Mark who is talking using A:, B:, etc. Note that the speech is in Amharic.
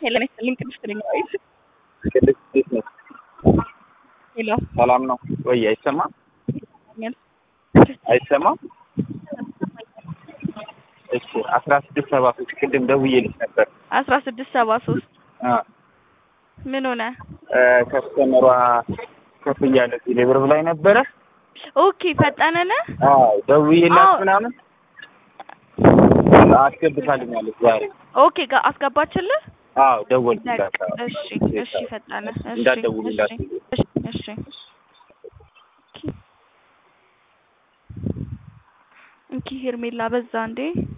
A: ሄለን ይስጥልኝ ቅድስት ነኝ ወይ
B: ቅድስት እንዴት ነሽ?
A: ሄሎ
B: ሰላም ነው ወይ? አይሰማም አይሰማም። እሺ አስራ ስድስት ሰባ ሶስት ቅድም ደውዬልሽ ነበር።
A: አስራ ስድስት ሰባ ሶስት
B: አ
A: ምን ሆነ?
B: ከስተመሯ ከፍ እያለ ቴሌብር ላይ ነበረ።
A: ኦኬ ፈጠነነ
B: አዎ ደውዬላት
A: አዎ።
B: ምናምን አስገብታልኛለች ዛሬ።
A: ኦኬ ጋ አስገባችልህ?
B: አዎ ደወልኩላት። አዎ።
A: እሺ እሺ ፈጠነ እሺ
B: እንዳትደውሉ
A: እሺ
B: እንዳትሉ።
A: እሺ እሺ እንኪ ሄርሜላ በዛ እንዴ